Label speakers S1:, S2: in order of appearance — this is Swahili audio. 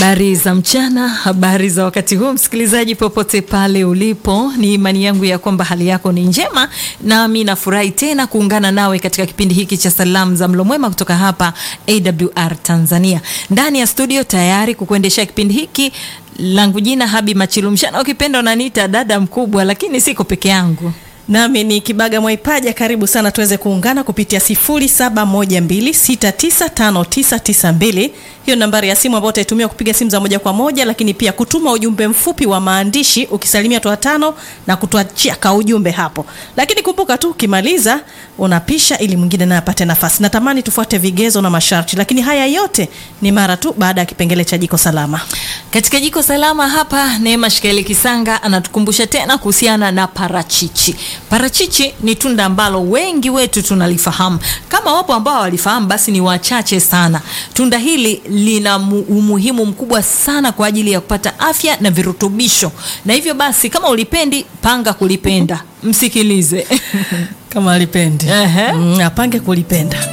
S1: Habari za mchana, habari za wakati huu, msikilizaji popote pale ulipo, ni imani yangu ya kwamba hali yako ni njema, nami nafurahi tena kuungana nawe katika kipindi hiki cha salamu za mlo mwema kutoka hapa AWR Tanzania. Ndani ya studio tayari kukuendesha kipindi hiki langu jina Habi Machilu Mshana, ukipenda unaniita dada mkubwa, lakini siko peke yangu.
S2: Nami ni Kibaga Mwaipaja, karibu sana tuweze kuungana kupitia 0712695992. Hiyo nambari ya simu ambayo utaitumia kupiga simu za moja kwa moja, lakini pia kutuma ujumbe mfupi wa maandishi ukisalimia toa tano na kutuachia ka ujumbe hapo. Lakini kumbuka tu ukimaliza unapisha ili mwingine naye apate nafasi. Natamani tufuate vigezo na masharti, lakini haya yote ni mara tu baada ya kipengele cha jiko salama.
S1: Katika jiko salama hapa, Neema Shikaeli Kisanga anatukumbusha tena kuhusiana na parachichi. Parachichi ni tunda ambalo wengi wetu tunalifahamu. Kama wapo ambao walifahamu, basi ni wachache sana. Tunda hili lina umuhimu mkubwa sana kwa ajili ya kupata afya na virutubisho, na hivyo basi, kama ulipendi, panga kulipenda. Msikilize
S2: Kama alipendi
S1: Ehe.
S2: mm, apange kulipenda.